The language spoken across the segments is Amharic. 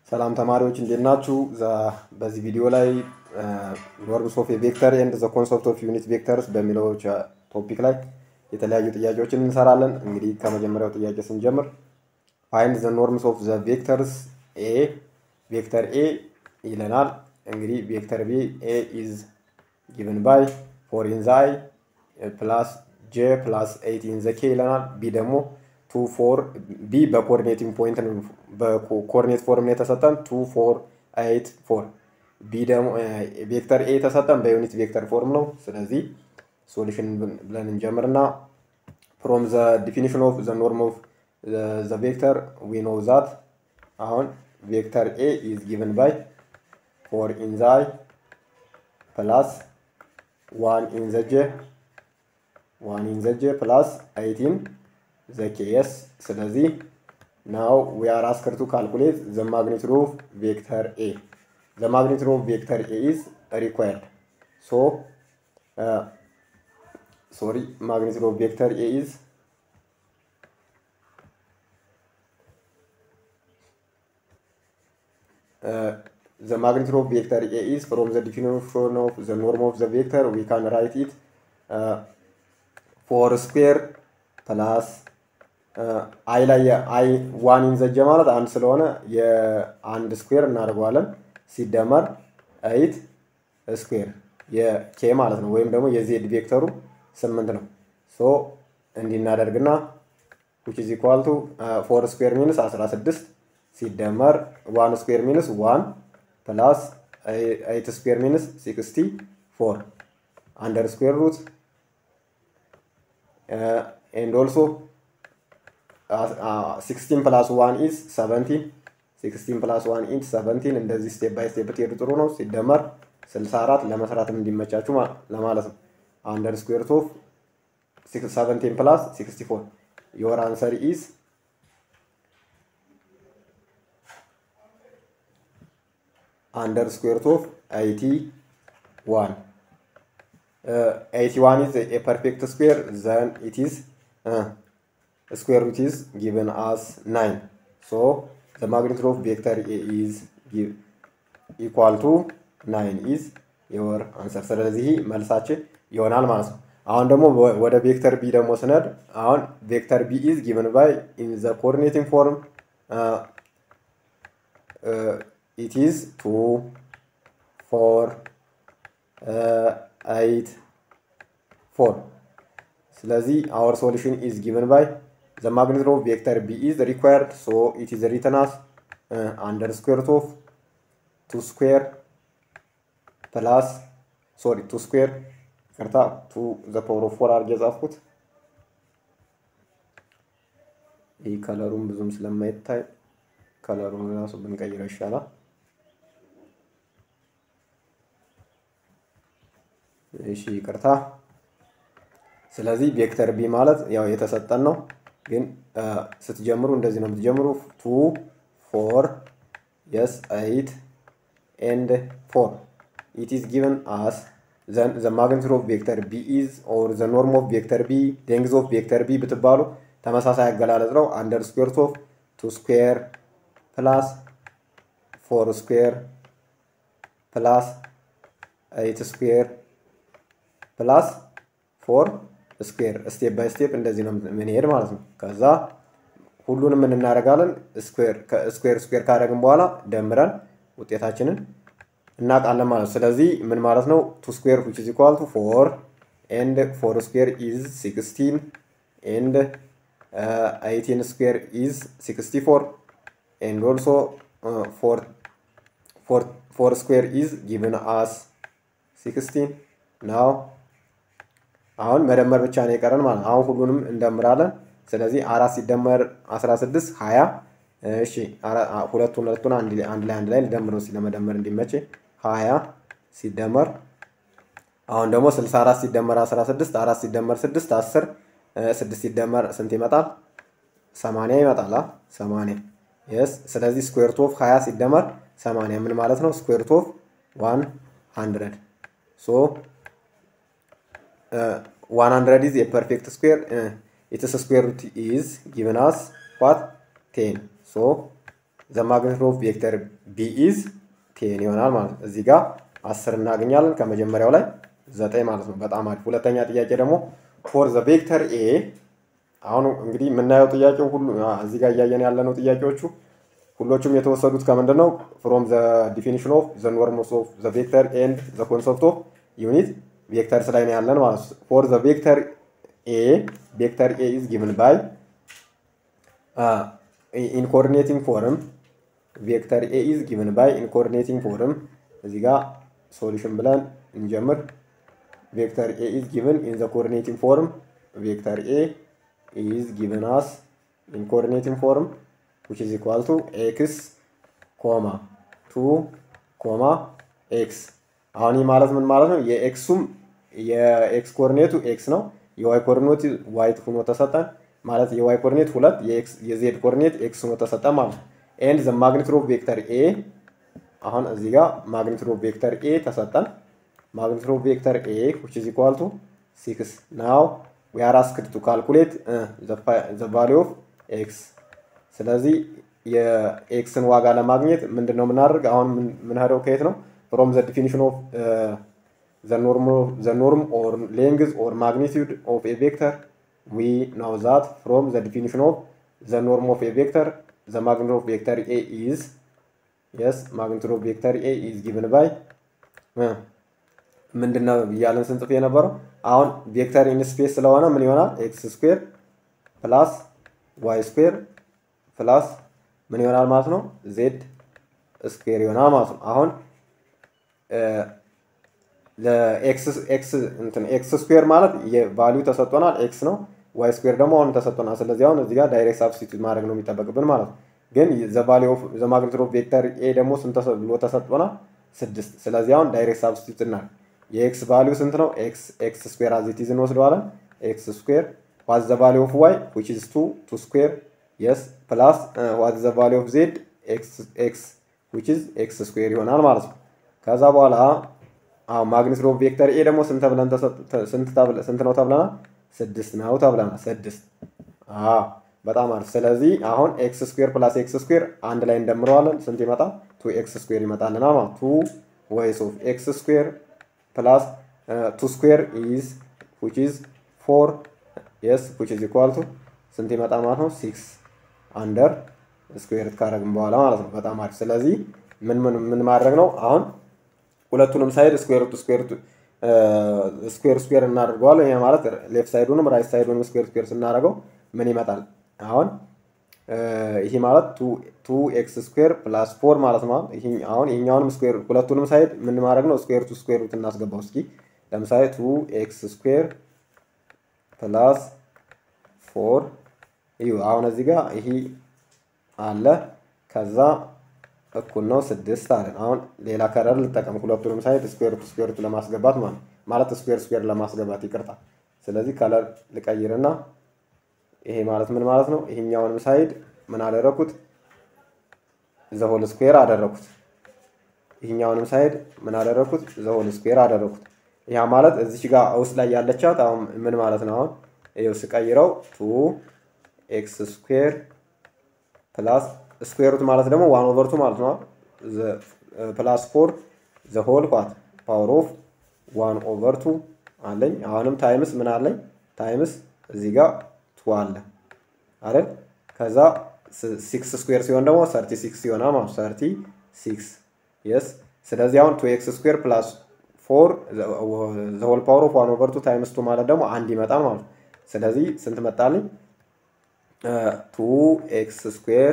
ሰላም ተማሪዎች እንዴት ናችሁ? በዚህ ቪዲዮ ላይ ኖርምስ ኦፍ ቬክተር ኤንድ ዘ ኮንሰፕት ኦፍ ዩኒት ቬክተርስ በሚለው ቶፒክ ላይ የተለያዩ ጥያቄዎችን እንሰራለን። እንግዲህ ከመጀመሪያው ጥያቄ ስንጀምር ፋይንድ ዘ ኖርምስ ኦፍ ዘ ቬክተርስ ኤ ቬክተር ኤ ይለናል። እንግዲህ ቬክተር ቢ ኤ ኢዝ ጊቭን ባይ ፎር ኢን ዘ አይ ፕላስ ጄ ፕላስ ኤይት ኢን ዘ ኬ ይለናል። ቢ ደግሞ ቱ ፎር ቢ በኮኦርዲኔቲንግ ፖይንት በኮኦርዲኔት ፎርም ነው የተሰጠን ቱ ፎር ኤይት ፎር ቢ ደግሞ ቬክተር ኤ የተሰጠን በዩኒት ቬክተር ፎርም ነው። ስለዚህ ሶሉሽን ብለን እንጀምርና ፍሮም ዘ ዲፊኒሽን ኦፍ ዘ ኖርም ኦፍ ዘ ቬክተር ዊ ኖው ዛት አሁን ቬክተር ኤ ኢዝ ጊቨን ባይ ፎር ኢን ዘ አይ ፕላስ ዋን ኢን ዘ ጄ ዋን ኢን ዘ ጄ ፕላስ ኤይት ኢን ዘ ኬ የስ ስለዚህ ናው ዊ አር አስክድ ቱ ካልኩሌት ዘ ማግኒቱድ ኦፍ ቬክተር ኤ ዘ ማግኒቱድ ኦፍ ቬክተር ኤ ኢዝ ሪኳየርድ ሶ ሶሪ ማግኒቱድ ኦፍ ቬክተር ኤ ኢዝ the magnitude of vector A is from the definition of the norm of the vector we can write it uh, 4 square plus አይ ላይ አይ ዋን ኢንዘጀ ማለት አንድ ስለሆነ የአንድ ስኩዌር እናደርገዋለን ሲደመር ኤይት ስኩዌር የኬ ማለት ነው። ወይም ደግሞ የዜድ ቬክተሩ ስምንት ነው። ሶ እንዲናደርግና ዊች ኢዝ ኢኳል ቱ ፎር ስኩዌር ሚንስ 16 ሲደመር ዋን ስኩዌር ሚንስ ዋን ፕላስ ኤይት ስኩዌር ሚንስ ሲክስቲ ፎር አንደር ስኩዌር ሩት ኤንድ ኦልሶ ሲክስቲን ፕላስ ዋን ኢዝ ሰቨንቲን ሲክስቲን ፕላስ ዋን ኢዝ ሰቨንቲን እንደዚህ ስቴፕ ባይ ስቴፕ ትሄዱ ጥሩ ነው። ሲደመር ስልሳ አራት ለመስራትም እንዲመቻችሁ ለማለት ነው። አንደር ስኩዌር ኦፍ ሰቨንቲን ፕላስ ሲክስቲ ፎር ዮር አንሰር ኢዝ አንደር ስኩዌር ኦፍ ኤይቲ ዋን ኤይቲ ዋን ኢዝ ኤ ፐርፌክት ስኩዌር ዘን ኢት ኢዝ square root is given as 9 so the magnitude of vector a is give, equal to 9 is your answer ስለዚህ መልሳችን ይሆናል ማለት ነው አሁን ደግሞ ወደ ቬክተር ቢ ደግሞ ስነድ አሁን ቬክተር ቢ ኢዝ ጊቨን ባይ ኢን ዘ ኮኦርዲኔቲንግ ፎርም ኢት ኢዝ ቱ ፎር ኤይት ፎር ስለዚህ አወር ሶሉሽን ኢዝ ጊቨን ባይ the magnitude of vector b is required so it is written as uh, under square root of 2 square plus sorry 2 square ይቅርታ 2 the power of 4 አድርጌ የጻፍኩት ይህ ከለሩን ብዙም ስለማይታይ ከለሩን ራሱ ብንቀይረው ይሻላል እሺ ይቅርታ ስለዚህ ቬክተር ቢ ማለት ያው የተሰጠን ነው ግን ስትጀምሩ እንደዚህ ነው የምትጀምሩ ቱ ፎር የስ ኤይት ኤንድ ፎር ኢት ኢዝ ጊቨን አስ ዘ ማግኒቱድ ኦፍ ቬክተር ቢ ኢዝ ኦር ዘ ኖርም ኦፍ ቬክተር ቢ ሌንግዝ ኦፍ ቬክተር ቢ ብትባሉ ተመሳሳይ አገላለጽ ነው አንደር ስኩዌር ኦፍ ቱ ስኩዌር ፕላስ ፎር ስኩዌር ፕላስ ኤይት ስኩዌር ፕላስ ፎር ስኩዌር ስቴፕ ባይ ስቴፕ እንደዚህ ነው የምንሄድ ማለት ነው። ከዛ ሁሉንም እናደርጋለን። ስኩዌር ስኩዌር ካደረግን በኋላ ደምረን ውጤታችንን እናውቃለን ማለት ነው። ስለዚህ ምን ማለት ነው? ቱ ስኩዌር ዊች ኢዝ ኢኳል ቱ ፎር ኤንድ ፎር ስኩዌር ኢዝ ሲክስቲን ኤንድ ኤይቲን ስኩዌር ኢዝ ሲክስቲ ፎር ኤንድ ኦልሶ ፎር ስኩዌር ኢዝ ጊቭን አስ ሲክስቲን ናው አሁን መደመር ብቻ ነው የቀረን ማለት ነው። አሁን ሁሉንም እንደምራለን። ስለዚህ አራት ሲደመር 16 20 እሺ ሁለቱን ሁለቱን አንድ ላይ አንድ ላይ ልደምረው ለመደመር እንዲመች 20 ሲደመር አሁን ደግሞ 64 ሲደመር 16 4 ሲደመር 6 10 6 ሲደመር ስንት ይመጣል? 80 ይመጣል። 80 የስ ስለዚህ ስኩዌር ኦፍ 20 ሲደመር 80 ምን ማለት ነው? ስኩዌር ኦፍ 100 ሶ uh, 100 is a perfect square uh, its square root is given us what 10 so ዘ ማግኒቱድ ኦፍ ቬክተር ቢ ኢዝ ቴን ይሆናል ማለት ነው። እዚህ ጋር አስር እናገኛለን ከመጀመሪያው ላይ ዘጠኝ ማለት ነው። በጣም አሪፍ። ሁለተኛ ጥያቄ ደግሞ ፎር ዘ ቬክተር ኤ አሁን እንግዲህ የምናየው ጥያቄው ሁሉ እዚህ ጋር እያየን ያለነው ጥያቄዎቹ ሁሎቹም የተወሰዱት ከምንድን ነው? ፍሮም ዘ ዲፊኒሽን ኦፍ ዘ ኖርምስ ኦፍ ዘ ቬክተር ኤንድ ዘ ኮንሰፕት ኦፍ ዩኒት ቬክተርስ ላይ ነው ያለን ማለት ነው። ፎር ዘ ቬክተር ኤ ቬክተር ኤ ኢዝ ጊቭን ባይ ኢን ኮኦርዲኔቲንግ ፎርም ቬክተር ኤ ኢዝ ጊቭን ባይ ኢን ኮኦርዲኔቲንግ ፎርም እዚህ ጋር ሶሉሽን ብለን እንጀምር። ቬክተር ኤ ኢዝ ጊቭን ኢን ዘ ኮኦርዲኔቲንግ ፎርም ቬክተር ኤ ኢዝ ጊቭን አስ ኢን ኮኦርዲኔቲንግ ፎርም which is equal to x ኮማ ቱ ኮማ ኤክስ አሁን ይህ ማለት ምን ማለት ነው? የኤክሱም የኤክስ ኮኦርዲኔቱ ኤክስ ነው። የዋይ ኮኦርዲኔቱ ዋይ ሆኖ ተሰጠን ማለት የዋይ ኮኦርዲኔት ሁለት የዜድ ኮኦርዲኔት ኤክስ ሆኖ ተሰጠን ማለት ነው። ኤንድ ዘ ማግኒቱድ ኦፍ ቬክተር ኤ አሁን እዚህ ጋር ማግኒቱድ ኦፍ ቬክተር ኤ ተሰጠን። ማግኒቱድ ኦፍ ቬክተር ኤ which is equal to 6 now we are asked to calculate uh, the, the value of x ስለዚህ የኤክስን ዋጋ ለማግኘት ምንድን ነው የምናደርግ? አሁን የምንሄደው ከየት ነው? ፍሮም ዘ ዲፊኒሽን ኦፍ ዘ ኖርም ኦር ሌንግዝ ኦር ማግኒቱድ ኦፍ ኤ ቬክተር ዊ ናው ዛት ፍሮም ዘ ዲፊኒሽን ኦፍ ዘ ኖርም ኦፍ ኤ ቬክተር ዘ ማግኒቱድ ኦፍ ቬክተር ኤ ኢዝ የስ ማግኒቱድ ኦፍ ቬክተር ኤ ኢዝ ጊቭን ባይ ምንድን ነው እያለን ስንጽፍ የነበረው አሁን ቬክተር ኢን ስፔስ ስለሆነ ምን ይሆናል? ኤክስ ስኩዌር ፕላስ ዋይ ስኩዌር ፕላስ ምን ይሆናል ማለት ነው? ዜድ ስኩዌር ይሆናል ማለት ነው። አሁን ኤክስ ስኩዌር ማለት የቫሊዩ ተሰጥቶናል ኤክስ ነው። ዋይ ስኩዌር ደግሞ አሁን ተሰጥቶናል። ስለዚህ አሁን እዚህ ጋር ዳይሬክት ሳብስቲቱት ማድረግ ነው የሚጠበቅብን ማለት ነው። ግን ዘ ማግኒቱድ ኦፍ ቬክተር ኤ ደግሞ ስንት ብሎ ተሰጥቶናል? ስድስት። ስለዚህ አሁን ዳይሬክት ሳብስቲቱት እናድርግ። የኤክስ ቫሊዩ ስንት ነው? ኤክስ ኤክስ ስኩዌር አዚቲዝ እንወስደዋለን። ኤክስ ስኩዌር ዋት ዘ ቫሊዩ ኦፍ ዋይ ዊች ኢዝ ቱ ቱ ስኩዌር የስ ፕላስ ዋት ዘ ቫሊ ኦፍ ዜድ ኤክስ ዊች ኢዝ ኤክስ ስኩዌር ይሆናል ማለት ነው። ከዛ በኋላ አሁን ማግኒቱድ ኦፍ ቬክተር ኤ ደግሞ ስንት ብለን ስንት ነው ተብለናል? ስድስት ነው ተብለናል። ስድስት በጣም አሪፍ። ስለዚህ አሁን ኤክስ ስኩዌር ፕላስ ኤክስ ስኩዌር አንድ ላይ እንደምረዋለን። ስንት ይመጣል? ቱ ኤክስ ስኩዌር ይመጣልናል ማለት ቱ ወይስ ኦፍ ኤክስ ስኩዌር ፕላስ ቱ ስኩዌር ኢዝ ዊች ኢዝ ፎር የስ ዊች ኢዝ ኢኳል ቱ ስንት ይመጣ ማለት ነው? ሲክስ አንደር ስኩዌር ካረግን በኋላ ማለት ነው። በጣም አሪፍ። ስለዚህ ምን ምን ምን ማድረግ ነው አሁን ሁለቱንም ሳይድ ስኩዌር ቱ ስኩዌር ስኩዌር ስኩዌር እናደርገዋለን። ይሄ ማለት ሌፍት ሳይዱንም ራይት ሳይዱንም ስኩዌር ስኩዌር ስናደርገው ምን ይመጣል? አሁን ይሄ ማለት ቱ ኤክስ ስኩዌር ፕላስ ፎር ማለት ነው። አሁን ይሄኛውንም ስኩዌር ሁለቱንም ሳይድ ምን ማድረግ ነው? ስኩዌር ቱ ስኩዌር ሩት እናስገባው እስኪ። ለምሳሌ ቱ ኤክስ ስኩዌር ፕላስ ፎር እዩ አሁን እዚህ ጋር ይሄ አለ ከዛ እኩል ነው ስድስት አለን። አሁን ሌላ ከለር ልጠቀም ሁለቱንም ሳይድ ስኩዌር ቱ ስኩዌር ቱ ለማስገባት ማለት ማለት ስኩዌር ስኩዌር ለማስገባት ይቅርታ። ስለዚህ ከለር ልቀይርና ይሄ ማለት ምን ማለት ነው? ይሄኛውንም ሳይድ ምን አደረኩት? ዘሆል ስኩዌር አደረኩት። ይሄኛውንም ሳይድ ምን አደረኩት? ዘሆል ስኩዌር አደረኩት። ያ ማለት እዚች ጋር ውስጥ ላይ ያለቻት አሁን ምን ማለት ነው? አሁን ይኸው ስቀይረው ቱ ኤክስ ስኩዌር ፕላስ ስኩዌር ሩት ማለት ደግሞ ዋን ኦቨር ቱ ማለት ነው። ፕላስ ፎር ዘ ሆል ኳት ፓወር ኦፍ ዋን ኦቨር ቱ አለኝ። አሁንም ታይምስ ምን አለኝ? ታይምስ እዚህ ጋር ቱ አለ አይደል? ከዛ ሲክስ ስኩዌር ሲሆን ደግሞ ሰርቲ ሲክስ ይሆናል ማለት ሰርቲ ሲክስ የስ። ስለዚህ አሁን ቱ ኤክስ ስኩዌር ፕላስ ፎር ዘ ሆል ፓወር ኦፍ ዋን ኦቨር ቱ ታይምስ ቱ ማለት ደግሞ አንድ ይመጣል ማለት ነው። ስለዚህ ስንት መጣልኝ? ቱ ኤክስ ስኩዌር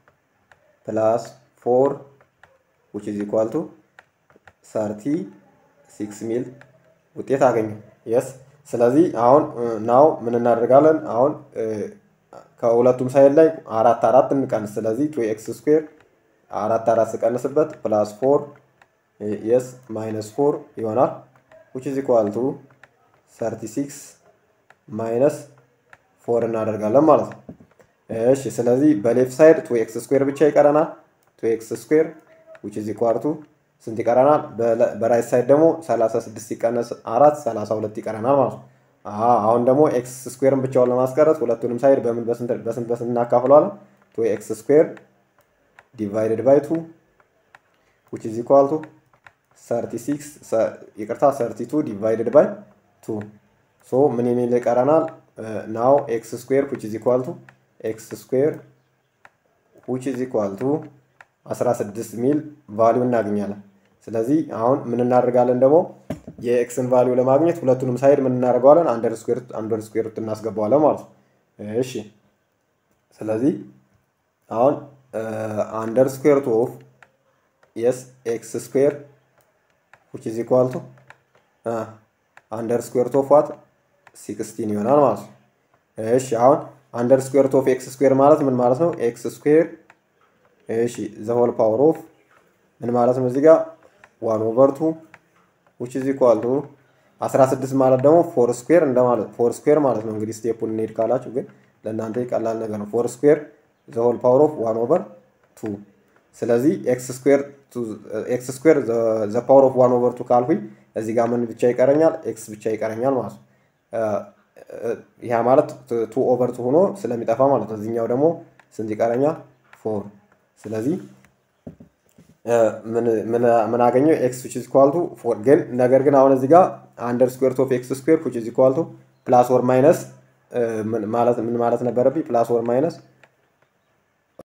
ፕላስ ፎር ዊች ኢዝ ኢኳል ቱ ሰርቲ ሲክስ ሚል ውጤት አገኘ። የስ ስለዚህ አሁን ናው ምን እናደርጋለን? አሁን ከሁለቱም ሳይድ ላይ አራት አራት እንቀንስ። ስለዚህ ቱ ኤክስ ስኩዌር አራት አራት ስቀንስበት ፕላስ ፎር የስ ማይነስ ፎር ይሆናል ዊች ኢዝ ኢኳል ቱ ሰርቲ ሲክስ ማይነስ ፎር እናደርጋለን ማለት ነው። እሺ ስለዚህ በሌፍት ሳይድ ቱ ኤክስ ስኩዌር ብቻ ይቀረናል። ቱ ኤክስ ስኩዌር ዊች ኢዝ ኢኳል ቱ ስንት ይቀረናል? በራይት ሳይድ ደግሞ 36 ሲቀነስ አራት 32 ይቀረናል ማለት ነው። አሁን ደግሞ ኤክስ ስኩዌርን ብቻውን ለማስቀረት ሁለቱንም ሳይድ በምን በስንት በስንት እናካፍለዋለን? ቱ ኤክስ ስኩዌር ዲቫይደድ ባይ ቱ ዊች ኢዝ ኢኳል ቱ 36 ይቅርታ 32 ዲቫይደድ ባይ ቱ ሶ ምን የሚል ይቀረናል? ናው ኤክስ ስኩዌር ዊች ኢዝ ኢኳል ቱ ኤክስ ስኩዌር ዊች ኢዝ ኢኳል ቱ 16 ሚል ቫሊዩ እናገኛለን። ስለዚህ አሁን ምን እናደርጋለን ደግሞ የኤክስን ቫሊዩ ለማግኘት ሁለቱንም ሳይድ ምን እናደርገዋለን? አንደር ስኩዌር አንደር ስኩዌር እናስገባዋለን ማለት ነው። እሺ ስለዚህ አሁን አንደር ስኩዌር ኦፍ የስ ኤክስ ስኩዌር ዊች ኢዝ ኢኳል ቱ አንደር ስኩዌር ኦፍ ዋት ሲክስቲን ይሆናል ማለት ነው። እሺ አሁን አንደር ስኩዌር ኦፍ ኤክስ ስኩዌር ማለት ምን ማለት ነው? ኤክስ ስኩዌር እሺ ዘ ሆል ፓወር ኦፍ ምን ማለት ነው? እዚህ ጋር ዋን ኦቨር ቱ ዊች ኢዝ ኢኳል ቱ 16 ማለት ደግሞ ፎር ስኩዌር እንደማለት ፎር ስኩዌር ማለት ነው። እንግዲህ ስቴፑን እንሄድ ካላችሁ ግን ለእናንተ ቀላል ነገር ነው። ፎር ስኩዌር ዘ ሆል ፓወር ኦፍ ዋን ኦቨር ቱ ስለዚህ ኤክስ ስኩዌር ኤክስ ስኩዌር ዘ ፓወር ኦፍ ዋን ኦቨር ቱ ካልኩኝ እዚህ ጋር ምን ብቻ ይቀረኛል? ኤክስ ብቻ ይቀረኛል ማለት ነው። ያ ማለት ቱ ኦቨር ቱ ሆኖ ስለሚጠፋ ማለት ነው። እዚህኛው ደግሞ ስንት ይቀረኛል? ፎር ስለዚህ ምን አገኘው? ኤክስ ዊች ኢዝ ኢኳል ቱ ፎር ግን ነገር ግን አሁን እዚህ ጋር አንደር ስኩዌር ኦፍ ኤክስ ስኩዌር ዊች ኢዝ ኢኳል ቱ ፕላስ ኦር ማይነስ ማለት ምን ማለት ነበረብኝ? ፕላስ ኦር ማይነስ